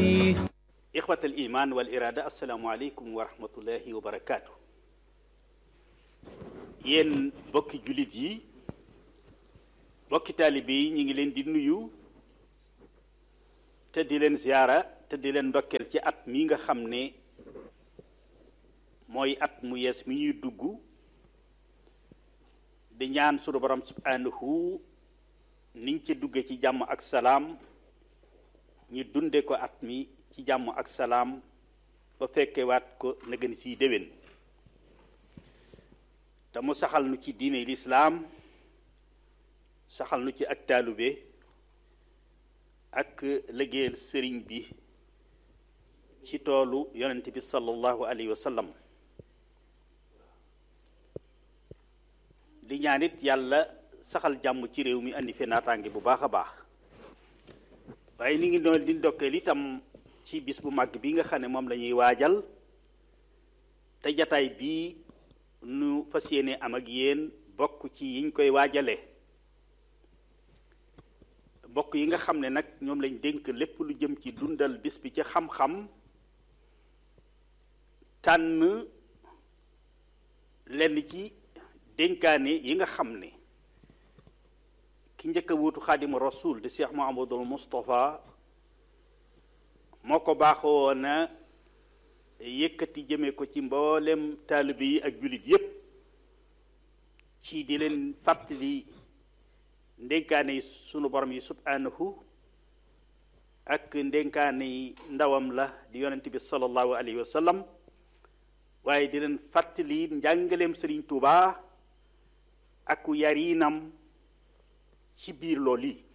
ixwat al iman wal irada assalaamu aleykum wa rahmatullahi wa barakaatu yéen bokki jullit yi bokki taalibe yi ñu ngi leen di nuyu te di leen ziyaara te di leen ndokkeel ci at mi nga xam ne mooy at mu yees mi ñuy dugg di ñaan sunu borom subhanahu niñ ci dugge ci jàmm ak salaam ñu dunde ko at mi ci jàmm ak salaam ba fekkewaat ko na gën siy déwén te mu saxal nu ci diine lislaam saxal nu ci ak taalube ak liggéeyal sëriñ bi ci toolu yonent bi sallallahu alayhi wa sallam di ñaanit yàlla saxal jàmm ci réew mi andi fi naataange bu baax a baax waaye ni ngi doon di ndokkeel itam ci bis bu màgg bi nga xam ne moom la ñuy waajal te jataay bii nu fas yéene am ak yéen bokk ci yiñ koy waajale bokk yi nga xam ne nag ñoom lañ dénk lépp lu jëm ci dundal bis bi ci xam-xam tànn lenn ci dénkaane yi nga xam ne ki njëkk a wuutu xaadimu rasul di cheikh mohamadul moustapha moo ko baaxoo na yëkkati jëme ko ci mboolem taalibe yi ak jullit yépp ci di leen fàttali ndénkaane yi sunu borom yi subhanahu ak ndénkaane yi ndawam la di yonent bi sallallahu alayhi wa sallam waaye di leen fàttali njàngaleem sëriñ Tuubaa ak yarinam ci biir loolu yi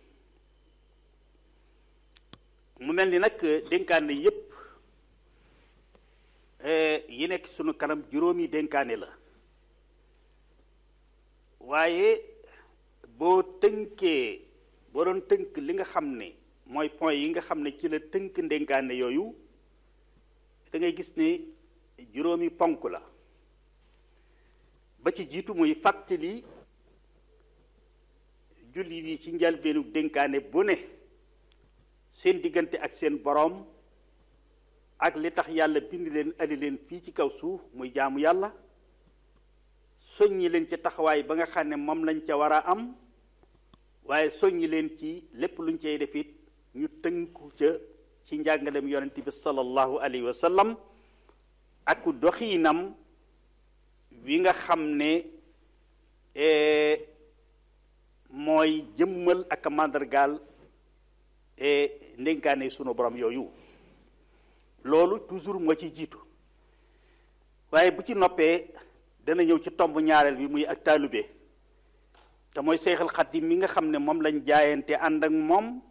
mu mel ni nag dénkaane yépp yi nekk sunu kanam juróomi dénkaane la waaye boo tënkee boo doon tënk li nga xam ne mooy point yi nga xam ne ci la tënk ndénkaane yooyu da ngay gis ne juróomi ponk la ba ci jiitu muy fàttali jullit yi ci njalbeenu dénkaane bu ne seen diggante ak seen boroom ak li tax yàlla bind leen ali leen fii ci kaw suuf muy jaamu yàlla soññi leen ci taxawaay ba nga xam ne moom lañ ca war a am waaye soññi leen ci lépp luñ cay def it ñu tënku ca ci njàngalem yonent bi sallallahu alayhi wa sallam ak doxiinam wi nga xam ne mooy jëmmal ak màndargaal ndénkaane sunu borom yooyu loolu toujours moo ci jiitu waaye bu ci noppee dana ñëw ci tomb ñaareel bi muy ak taalube te mooy seexal xadim mi nga xam ne moom lañ jaayante ànd ak moom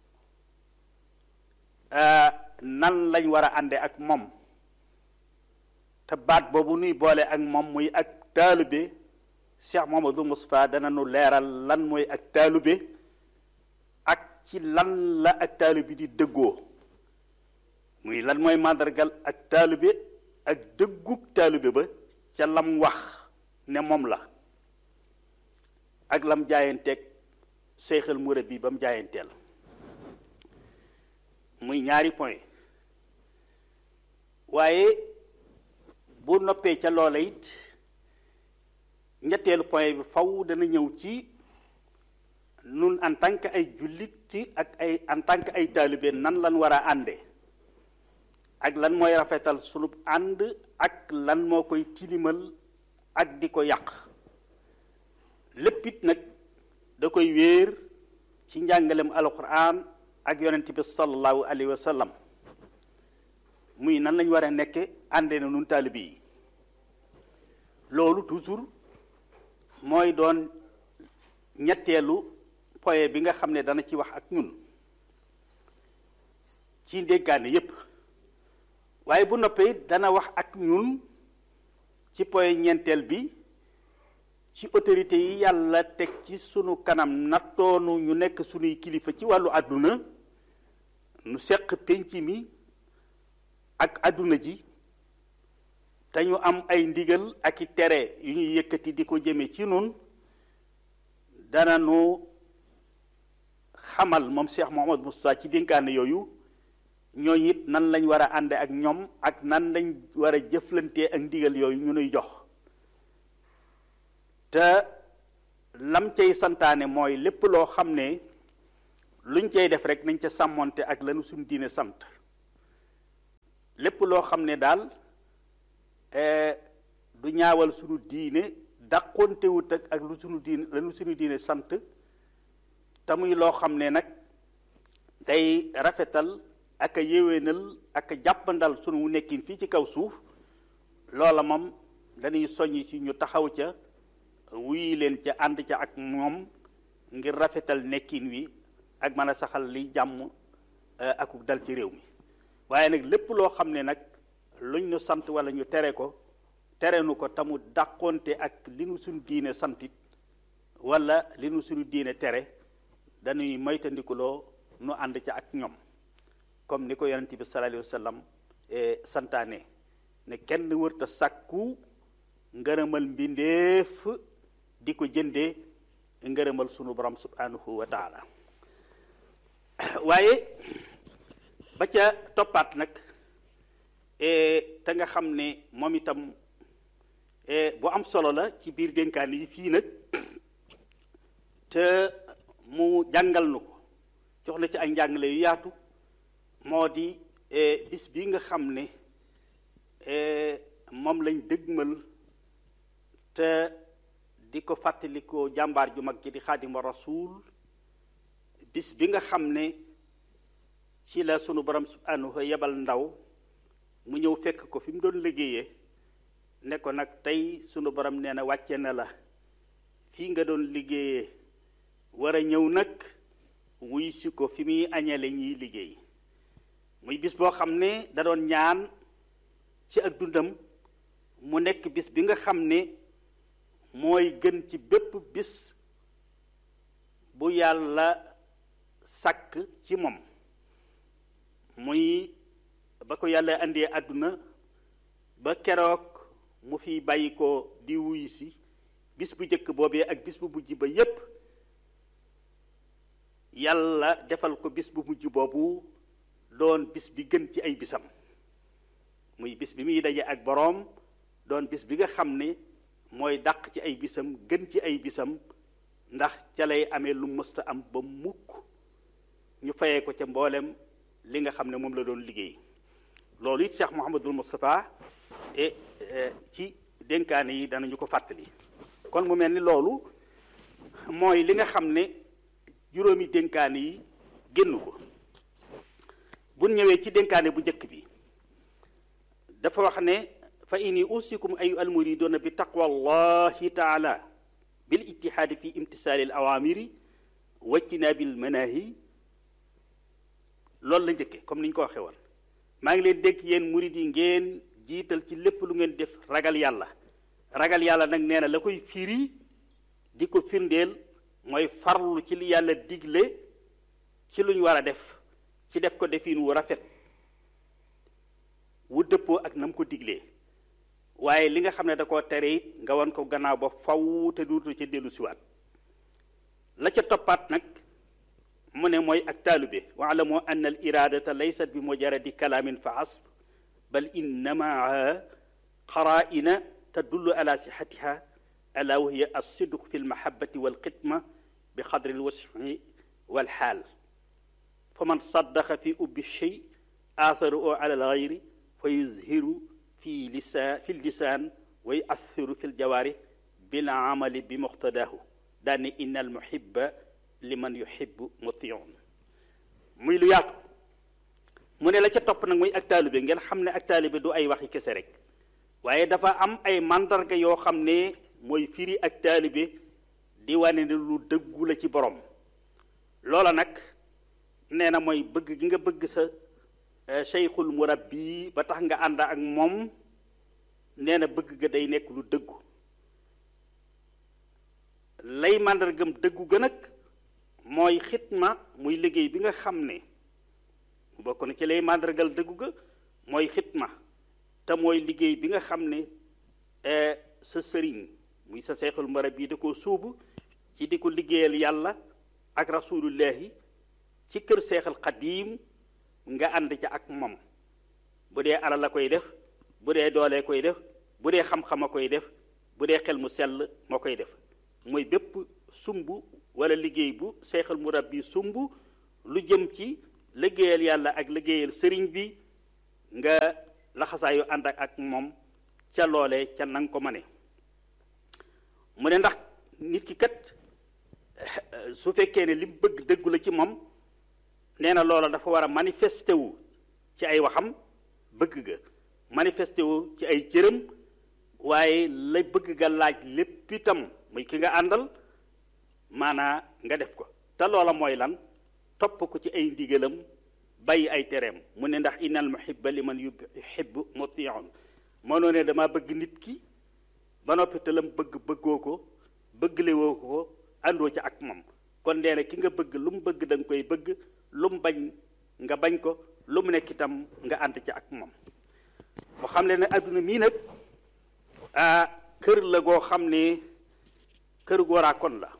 nan lañ war a ànde ak moom te baat boobu nuy boole ak moom muy ak taalube Cheikh Mouhamadou Moustapha dana nu leeral lan mooy ak taalube ak ci lan la ak taalube di dëggoo muy lan mooy màndargal ak taalube ak dëggug taalube ba ca lam wax ne moom la ak lam jaayanteeg seexal murab bi ba mu jaayanteel muy ñaari point waaye bu noppee ca loola it ñetteelu point bi faw dana ñëw ci nun en tant que ay jullit ci ak ay en tant que ay taalibe nan lan war a ànde ak lan mooy rafetal sunub ànd ak lan moo koy tilimal ak di ko yàq lépp it nag da koy wéer ci njàngalem alquran ak yonent bi sallallahu alayhi wa sallam muy nan lañ war a nekke ànde na nun taalibe yi loolu toujours mooy doon ñetteelu point bi nga xam ne dana ci wax ak ñun ci ndénkaane yépp waaye bu noppee dana wax ak ñun ci point ñeenteel bi ci autorité yi yàlla teg ci sunu kanam nattoonu ñu nekk sunuy kilifa ci wàllu àdduna nu seq pénc mi ak àdduna ji te ñu am ay ndigal ak i tere yu ñuy yëkkati di ko jëme ci nun dana nu xamal moom Cheikh Mouhamad Moustapha ci dénkaane yooyu ñooñu it nan lañ war a ànde ak ñoom ak nan lañ war a jëflantee ak ndigal yooyu ñu nuy jox te lam cay santaane mooy lépp loo xam ne luñ cay def rek nañ ca sàmmonte ak lanu suñu diine sant lépp loo xam ne daal du ñaawal suñu diine dàqontewut ak ak lu suñu diine lanu suñu diine sant te muy loo xam ne nag day rafetal ak a yéwénal ak a jàppandal sunu nekkin fii ci kaw suuf loola moom dañuy soññ ci ñu taxaw ca wuyi leen ca ànd ca ak moom ngir rafetal nekkin wi ak mën a saxal li jàmm akuk dal ci réew mi waaye nag lépp loo xam ne nag luñ ñu sant wala ñu tere ko tere nu ko tamu dàqonte ak li nu suñu diine santit wala li nu suñu diine tere dañuy moytandikuloo nu ànd ca ak ñoom comme ni ko yonent bi sallallahu alayhi wa sallam santaane ne kenn wërta sàkku ngërëmal mbindeef di ko jëndee ngërëmal sunu borom subhanahu wa taala waaye ba ca toppaat nag te nga xam ne moom itam bu am solo la ci biir dénkaan yi fii nag te mu jàngal nu ko jox na ci ay njàngale yu yaatu moo di bis bi nga xam ne moom lañ dëgmal te di ko fàttalikoo jàmbaar ju mag ji di xaadima rasuul bis bi nga xam ne ci la sunu borom subhanahu yebal ndaw mu ñëw fekk ko fi mu doon liggéeyee ne ko nag tey sunu borom nee na wàcce na la fii nga doon liggéeyee war a ñëw nag wuy si ko fi muy añale ñiy liggéey muy bis boo xam ne da doon ñaan ci ak dundam mu nekk bis bi nga xam ne mooy gën ci bépp bis bu yàlla sàkk ci moom muy ba ko yàlla indee àdduna ba keroog mu fi bàyyi ko di wuyu si bis bu njëkk boobee ak bis bu mujj ba yépp yàlla defal ko bis bu mujj boobu doon bis bi gën ci ay bisam muy bis bi muy daje ak boroom doon bis bi nga xam ne mooy dàq ci ay bisam gën ci ay bisam ndax ca lay amee lu mësta am ba mukk ñu fayee ko ca mboolem li nga xam ne moom la doon liggéey loolu it Cheikh Mouhamadul Moustapha e ci dénkaane yi danañu ko fàttali kon mu mel ni loolu mooy li nga xam ne juróomi dénkaane yi génn ko bu ñëwee ci dénkaane bu njëkk bi dafa wax ne fa inni usikum ayu almuriduna bi taqwa allahi taala bil ijtihaadi fi imtisaali al awamiri wajtinaabi al manahi loolu la njëkke comme ni ñu ko waxee woon maa ngi leen dénk yéen murid yi ngeen jiital ci lépp lu ngeen def ragal yàlla ragal yàlla nag nee na la koy firi di ko firndeel mooy farlu ci li yàlla digle ci lu ñu war a def ci def ko defin wu rafet wu dëppoo ak na mu ko diglee waaye li nga xam ne da koo tere it nga wan ko gannaaw ba faw te duutu ca dellu siwaat la ca toppaat nag mu ne mooy ak taalube waalamu anna al iradata laysat bi mujaradi kalaamin fa asb bal innamaa qaraa'ina tadullu ala sixatiha ala wa hiya alsidq fi almahabati walxidma bi qadri alwasfi walxaal fa man saddaqa fi ubbi shay aatharu ala algayri fa yuzhiru fi lisa fi lisaan wa yuathiru fi ljawaarih bil amali bi muqtadaahu daane inna almuhibba liman yuhibbu mutiun muy lu yaatu mu ne la ca topp nag muy ak taalibe ngeen xam ne ak taalibe du ay waxi kese rek waaye dafa am ay mandarga yoo xam ne mooy firi ak taalibe di wane ne lu dëggu la ci borom loola nag nee na mooy bëgg gi nga bëgg sa cheikhul murabbi ba tax nga ànd ak moom nee na bëgg ga day nekk lu dëggu lay màndargam dëggu ga nag mooy xitma muy liggéey bi nga xam ne bokk na ci lay màndargal dëggu ga mooy xitma te mooy liggéey bi nga xam ne sa sëriñ muy sa seexul murabbi da koo suubu ci di ko liggéeyal yàlla ak rasulullahi ci kër seexal xadiim nga ànd ca ak moom bu dee alal la koy def bu dee doolee koy def bu dee xam-xam a koy def bu dee xel mu sell moo koy def mooy bépp sumb wala liggéey bu seexal murabbi sumb lu jëm ci liggéeyal yàlla ak liggéeyal sëriñ bi nga laxasaayu ànd ak moom ca loolee ca nanga ko mane mu ne ndax nit ki kat su fekkee ne li mu bëgg dëggu la ci moom nee na loola dafa war a manifesté wu ci ay waxam bëgg ga manifesté wu ci ay cëram waaye la bëgg ga laaj lépp itam muy ki nga àndal maanaa nga def ko te loola mooy lan topp ko ci ay ndigalam bàyyi ay tereem mu ne ndax innal muhibba liman yuhibbu mutiun mënoo ne dama bëgg nit ki ba noppi te lam bëgg bëggoo ko bëggle woo ko àndoo ci ak moom kon nee na ki nga bëgg lu mu bëgg da nga koy bëgg lu mu bañ nga bañ ko lu mu nekk itam nga ànd ci ak moom mu xam le ne adduna mii nag ah kër la goo xam ne kër gooraa kon la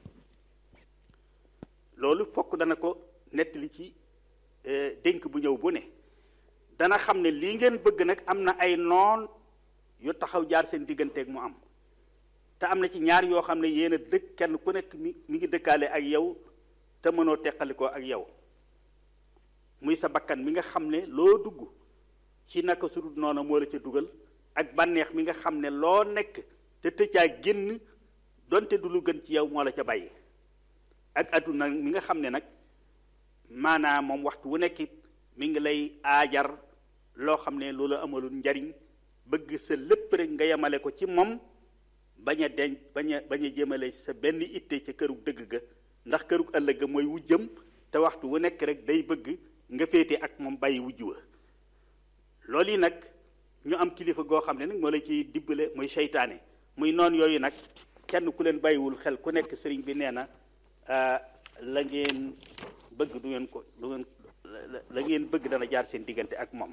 loolu fokk dana ko nettali ci dénk bu ñëw bu ne dana xam ne lii ngeen bëgg nag am na ay noon yu taxaw jaar seen digganteeg mu am te am na ci ñaar yoo xam ne yéen a dëkk kenn ku nekk mi mi ngi dëkkaale ak yow te mënoo teqalikoo ak yow muy sa bakkan mi nga xam ne loo dugg ci naka su dul noonu moo la ca dugal ak bànneex mi nga xam ne loo nekk te tëccaa génn donte du lu gën ci yow moo la ca bàyyi ak adduna mi nga xam ne nag maanaam moom waxtu wu nekkit mi ngi lay aajar loo xam ne loolu amalul njariñ bëgg sa lépp rek nga yemale ko ci moom bañ a denc bañ a bañ a jëmale sa benn itte ca këru dëgg ga ndax këru ëllëg ga mooy wujjam te waxtu wu nekk rek day bëgg nga féete ak moom bàyyi wujj wa loolu yi nag ñu am kilifa goo xam ne nag moo la ciy dibbale muy seytaane muy noon yooyu nag kenn ku leen bàyyiwul xel ku nekk sëriñ bi nee na la ngeen bëgg du ngeen ko du ngeen la ngeen bëgg dana jaar seen diggante ak moom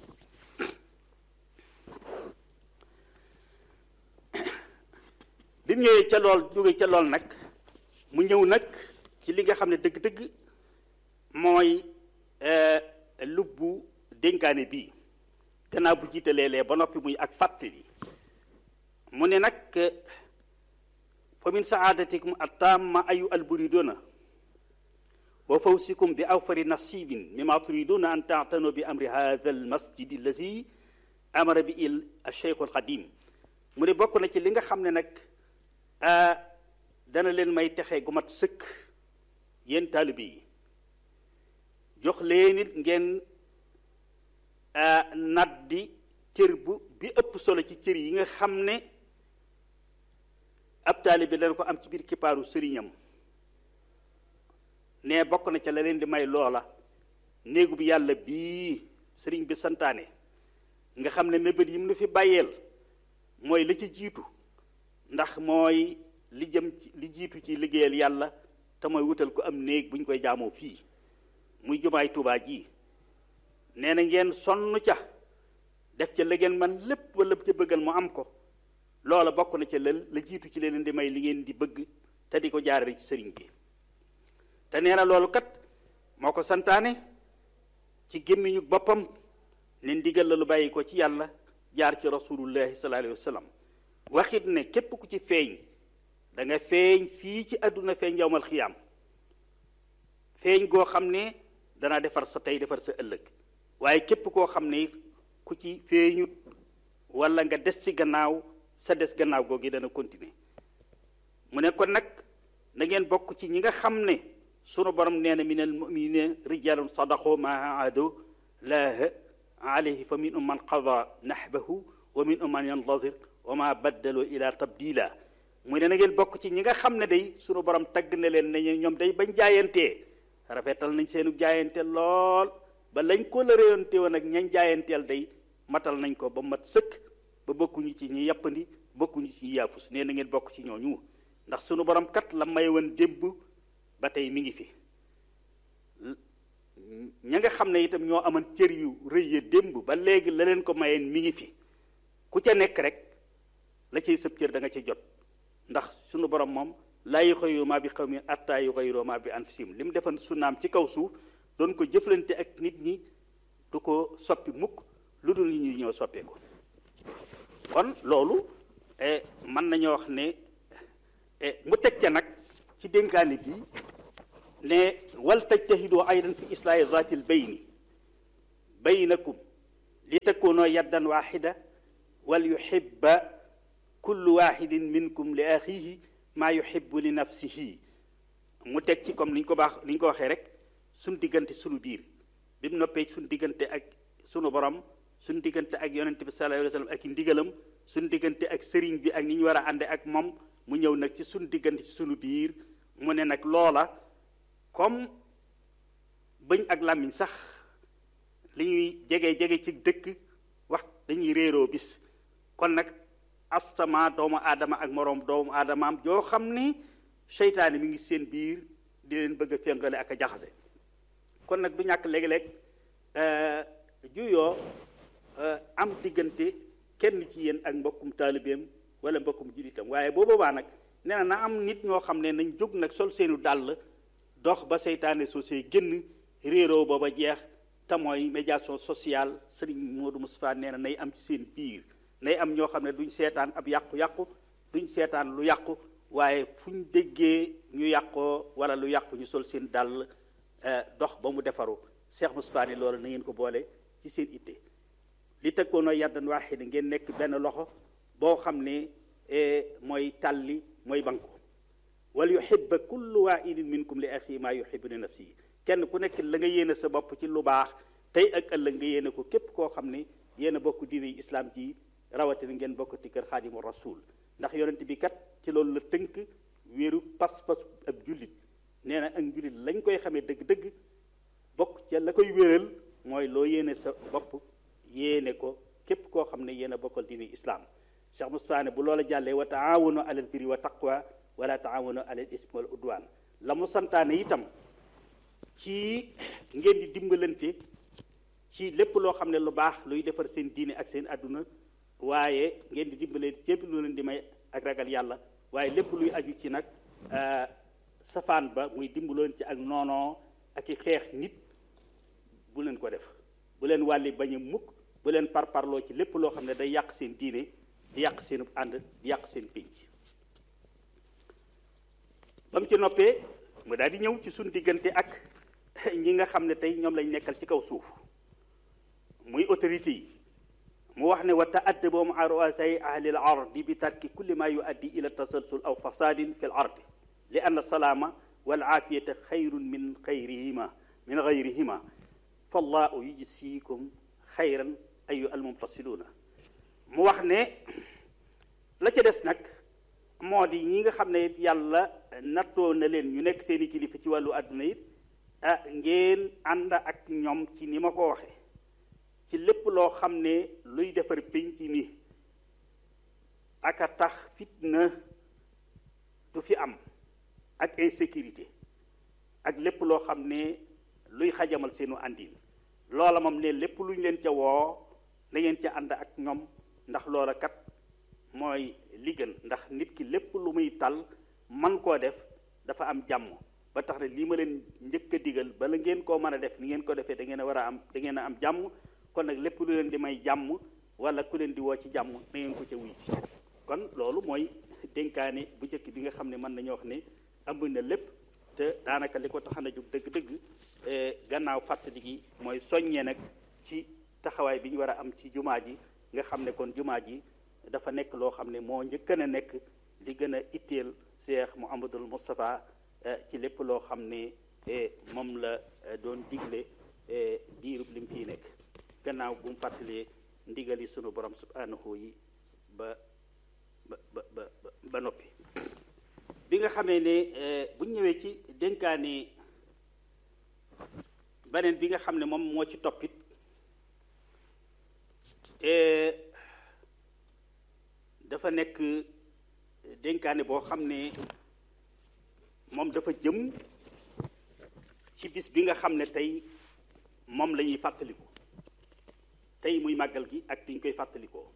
bi mu ñëwee ca lool jóge ca lool nag mu ñëw nag ci li nga xam ne dëgg-dëgg mooy lubbu dénkaane bii gannaaw bu jiitalee lee ba noppi muy ak fàttali mu ne nag fa min saadatikum attamma ayu alburiduna wa fawsikum bi awfari nasibin mima turiduna an taatanu bi amri hadha almasjid allazi amara bi il alcheikh alqadim mu ne bokk na ci li nga xam ne nag dana leen may texe gu mat sëkk yéen taalibe yi jox leen it ngeen naddi cër bu bi ëpp solo ci cër yi nga xam ne ab taalibe dana ko am ci biir kippaaru sëriñam ne bokk na ca la leen di may loola néegu bi yàlla bii sëriñ bi santaane nga xam ne mébét yi mu nu fi bàyyeel mooy la ci jiitu ndax mooy li jëm ci li jiitu ci liggéeyal yàlla te mooy wutal ko am néeg bu ñu koy jaamoo fii muy jumaay Tuubaa ji nee na ngeen sonn ca def ca la ngeen man lépp wala ca bëggal mu am ko loola bokk na ca la la jiitu ci leen di may li ngeen di bëgg te di ko jaarale ci sëriñ bi te nee na loolu kat moo ko santaane ci gémmiñu boppam ne ndigal la lu bàyyi ko ci yàlla jaar ci rasulullahi sallallahu alayhi wa sallam waxit ne képp ku ci feeñ da nga feeñ fii ci àdduna feeñ yowmal xiyaam feeñ goo xam ne dana defar sa tey defar sa ëllëg waaye képp koo xam ne ku ci feeñut wala nga des ci gannaaw sa des gannaaw googu dana continuer mu ne kon nag na ngeen bokk ci ñi nga xam ne sunu borom nee na minal muminina rijalun sadaqu ma ahadu laaha alayhi fa minhum man qada nahbahu wa minhum man yantazir wa ma baddalu ila tabdila mu ne na ngeen bokk ci ñi nga xam ne day sunu borom tagg na leen ne ñoom day bañ jaayantee rafetal nañ seenu jaayante lool ba lañ ko la réyante woon ak ñañ jaayanteel day matal nañ ko ba mat sëkk ba bokkuñu ci ñi yàppandi bokkuñu ci ñi yaafus nee na ngeen bokk ci ñooñu ndax sunu borom kat la may woon démb ba tey mi ngi fi ña nga xam ne itam ñoo aman cër yu rëy ya démb ba léegi la leen ko mayeen mi ngi fi ku ca nekk rek la cay sëb cër da nga ca jot ndax sunu borom moom laa yuxayyiru maa bi qawmin hattaa yuxayyiru maa bi anfusihim li mu defan sunaam ci kaw suuf doon ko jëflante ak nit ñi du ko soppi mukk lu dul nit ñi ñëw soppee ko kon loolu mën nañoo wax ne mu teg ca nag ci dénkaani bi ne wal tajtahidu aydan fi islaahi zaatil bayni baynakum li takunoo yaddan waaxida wal yuhibba kullu waaxidin minkum li axihi maa yuhibbu li nafsihi mu teg ci comme ni ñu ko baax ni ñu ko waxee rek suñ diggante sunu biir bi mu noppee suñ diggante ak sunu borom suñ diggante ak yonente bi sallallahu alayhi wa sallam ak i ndigalam suñ diggante ak sëriñ bi ak ni ñu war a ànde ak moom mu ñëw nag ci suñ diggante ci sunu biir mu ne nag loola comme bëñ ak làmmiñ sax li ñuy jege jege ci dëkk wax dañuy réeroo bis kon nag astama doomu aadama ak moroom doomu aadamaam joo xam ni seytaane mi ngi seen biir di leen bëgg a féngale ak a jaxase kon nag du ñàkk léeg-léeg juyoo am diggante kenn ci yéen ak mbokkum taalibeem wala mbokkum jullitam waaye boo boobaa nag nee na na am nit ñoo xam ne nañ jóg nag sol seenu dàll dox ba seytaane soo see génn réeroo booba jeex te mooy médiation sociale sëriñ Modou Moustapha nee na nay am ci seen biir nay am ñoo xam ne duñ seetaan ab yàqu-yàqu duñ seetaan lu yàqu waaye fu ñu déggee ñu yàqoo wala lu yàqu ñu sol seen dàll dox ba mu defaru Cheikh Moustapha ne loolu na ngeen ko boole ci seen itte li tëkkoonoo yaddan waaxida ngeen nekk benn loxo boo xam ne mooy tàlli mooy banko wal yuhibba kullu waahidin minkum li axi maa yuhibbu li nafsihi kenn ku nekk la nga yéene sa bopp ci lu baax tey ak ëllëg nga yéene ko képp koo xam ne yéen a bokk diine islam ji rawatina ngeen bokk ci kër xaadimu rasul ndax yonent bi kat ci loolu la tënk wéeru pas-pas ab jullit nee na ak jullit lañ koy xamee dëgg-dëgg bokk ca la koy wéral mooy loo yéene sa bopp yéene ko képp koo xam ne yéen a bokkal diine islam Cheikh Moustapha ne bu loola jàllee wa taawanu alal birri wa taqwa wala taawanu alal ismi wal udwan la mu santaane itam ci ngeen di dimbalante ci lépp loo xam ne lu baax luy defar seen diine ak seen àdduna waaye ngeen di dimbalante lépp lu leen di may ak ragal yàlla waaye lépp luy aju ci nag safaan ba muy dimbaloon ci ak noonoo ak i xeex nit bu leen ko def bu leen wàlli bañ a mukk bu leen parparloo ci lépp loo xam ne day yàq seen diine di yàq seen ànd di yàq seen pénc ba mu ci noppee mu daal di ñëw ci suñ diggante ak ñi nga xam ne tey ñoom lañ nekkal ci kaw suuf muy autorité yi mu wax ne wa ta'addabu ma'a ru'asai ahli al-ardi bi tarki kulli ma yuaddi ila tasalsul aw fasadin fi al-ardi li anna salaama wal aafiyata xayrun min xayrihima min gayrihima fallahu yujsikum xayran ayu almumtasiluuna mu wax ne la ca des nag moo di ñi nga xam ne yàlla nattoo na leen ñu nekk seeni kilifa ci wàllu àdduna it ah ngeen ànd ak ñoom ci ni ma ko waxe ci lépp loo xam ne luy defar pénc mi ak a tax fitna du fi am ak insécurité ak lépp loo xam ne luy xajamal seenu àndin loola moom ne lépp lu ñu leen ca woo na ngeen ca ànd ak ñoom ndax loola kat mooy li gën ndax nit ki lépp lu muy tal man koo def dafa am jàmm ba tax ne lii ma leen njëkk a digal bala ngeen koo mën a def ni ngeen ko defee da ngeen a war a am da ngeen a am jàmm kon nag lépp lu leen di may jàmm wala ku leen di woo ci jàmm na ngeen ko ca wuy ci kon loolu mooy dénkaane bu njëkk bi nga xam ne mën nañoo wax ne ëmb na lépp te daanaka li ko taxan a jóg dëgg-dëgg gannaaw fàttali gi mooy soññee nag ci taxawaay bi ñu war a am ci jumaa ji nga xam ne kon jumaa ji dafa nekk loo xam ne moo njëkk a nekk li gën a itteel Cheikh Mouhamadul Moustapha ci lépp loo xam ne moom la doon digle diirub lim fii nekk gannaaw bu mu fàttalee ndigali sunu borom subhanahu yi ba ba ba ba noppi bi nga xamee ne bu ñu ñëwee ci dénkaane beneen bi nga xam ne moom moo ci toppit dafa nekk dénkaane boo xam ne moom dafa jëm ci bis bi nga xam ne tey moom la ñuy fàttaliku tey muy màggal gi ak diñ koy fàttalikoo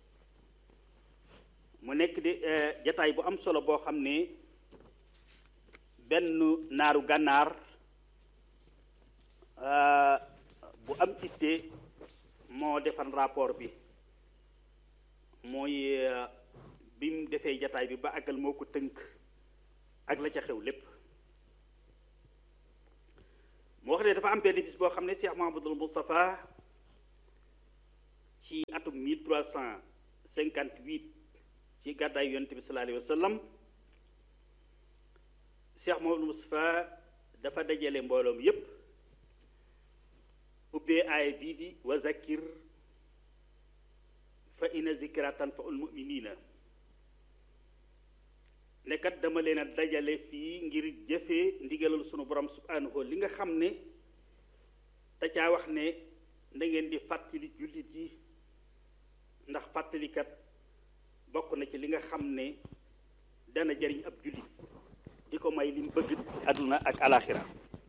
mu nekk de jataay bu am solo boo xam ne benn naaru gànnaar bu am itte moo defan rapport bi mooy bi mu defee jataay bi ba àggal moo ko tënk ak la ca xew lépp mu wax ne dafa am benn bis boo xam ne Cheikh Mahamadul Moustapha ci atum 1358 ci gàddaay yonent bi sallallahu alayhi wa sallam Cheikh Mahamadul Moustapha dafa dajale mbooloom yépp ubbee aaya bii di wa zakir fa inna zikra tanfaul muminina nekkat dama leen a dajale fii ngir jëfee ndigalal sunu borom subhanahu li nga xam ne da caa wax ne na ngeen di fàttali jullit yi ndax fàttalikat bokk na ci li nga xam ne dana jariñ ab jullit di ko may li mu bëgg àdduna ak alaxira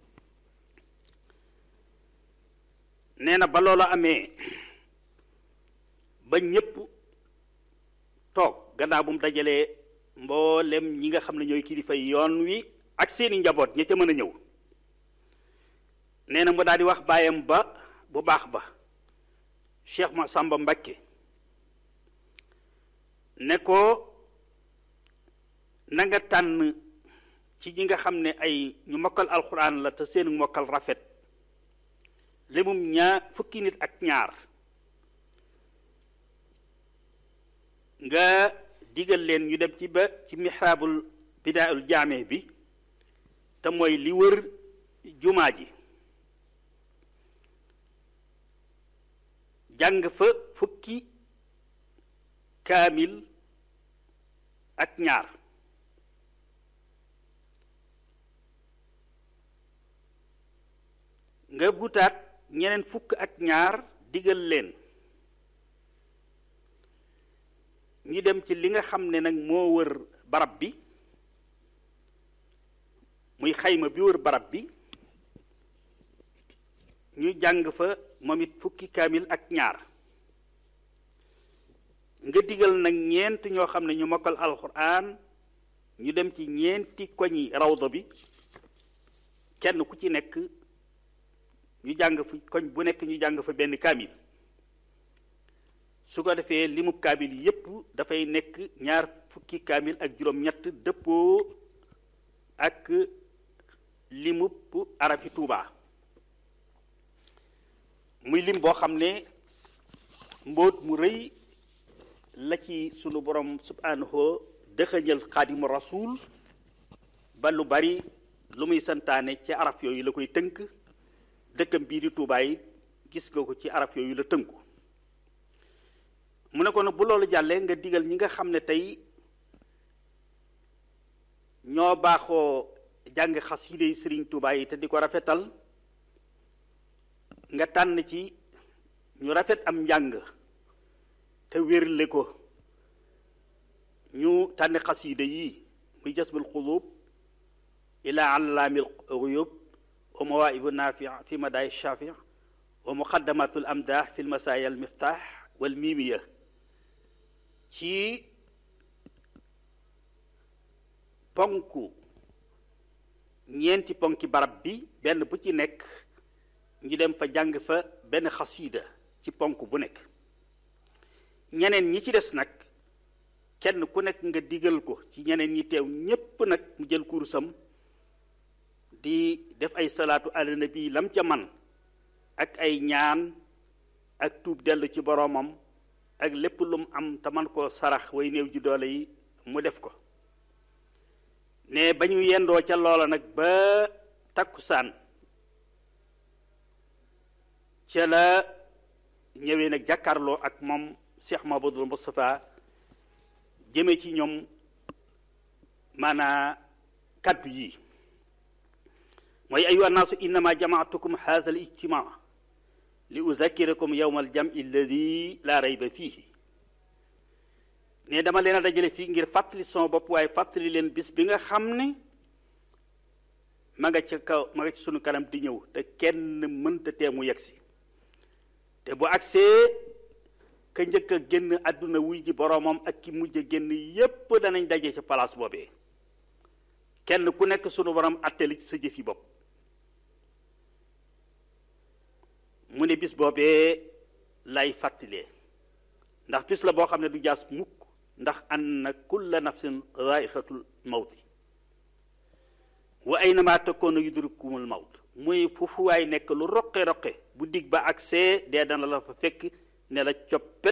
nee na ba loola amee ba ñépp toog gannaaw bu mu dajalee mboolem ñi nga xam ne ñooy kilifa yoon wi ak seeni njaboot ña ca mën a ñëw nee na mu daal di wax baayam ba bu baax ba Cheikh Massamba Mbakke ne ko na nga tànn ci ñi nga xam ne ay ñu mokkal alxuraan la te seeni mokkal rafet limum ñaar fukki nit ak ñaar nga digal leen ñu dem ci ba ci mihraabul bidaayul jaame bi te mooy li wër jumaa ji jàng fa fukki kaamil ak ñaar nga gutaat ñeneen fukk ak ñaar digal leen ñu dem ci li nga xam ne nag moo wër barab bi muy xayma bi wër barab bi ñu jàng fa moom it fukki kaamil ak ñaar nga digal nag ñeent ñoo xam ne ñu mokkal alxuraan ñu dem ci ñeenti koñi rawdo bi kenn ku ci nekk ñu jàng fu koñ bu nekk ñu jàng fa benn kaamil su ko defee limub kaamil yépp dafay nekk ñaar fukki kaamil ak juróom-ñett dëppoo ak limub arafi Tuuba muy lim boo xam ne mbóot mu rëy la ci sunu borom subhanahu dëxëñal xaadimu rasul ba lu bari lu muy santaane ci araf yooyu la koy tënk dëkkam bii di Tuuba yi gis nga ko ci araf yooyu la tënku mu ne ko nag bu loolu jàllee nga digal ñi nga xam ne tey ñoo baaxoo jàng xasida yi sëriñ Tuuba yi te di ko rafetal nga tànn ci ñu rafet am njàng te wérle ko ñu tànn xasida yi muy jasbul xulub ila allaamil xuyub wa mawaibu naafi fi madaay shafi wa muqaddamatul amdah fi lmasaaya al miftaax wal miimiya ci ponku ñeenti ponki barab bi benn bu ci nekk ñu dem fa jàng fa benn xasiida ci ponk bu nekk ñeneen ñi ci des nag kenn ku nekk nga digal ko ci ñeneen ñi teew ñépp nag mu jël kursam di def ay salaatu ala nabi lam ca man ak ay ñaan ak tuub dellu ci boroomam ak lépp lu mu am te man koo sarax way néew ji doole yi mu def ko ne ba ñu yendoo ca loola nag ba takkusaan ca la ñëwee nag jàkkaarloo ak moom Cheikh Mahamadul Moustapha jëme ci ñoom maanaa kaddu yi mooy ayuha naasu innama jamaatukum hadha al ijtimaa li uzakirakum yowma aljami alladi la rayba fiihi ne dama leen a dajale fii ngir fàttali sama bopp waaye fàttali leen bis bi nga xam ne ma nga ca kaw ma nga ci sunu kanam di ñëw te kenn mënta tee mu yegsi te bu agsee ka njëkk a génn àdduna wuy ji boroomam ak ki mujj a génn yépp danañ daje ca palaas boobee kenn ku nekk sunu borom attali ci sa jëf yi bopp mu ne bis boobee lay fàttalee ndax bis la boo xam ne du jaas mukk ndax anna kulla nafsin raixatul mawti wa aynama takoona yudrikumul mawt muy foofu waay nekk lu roqe roqe bu dig ba ak see dee dana la fa fekk ne la coppet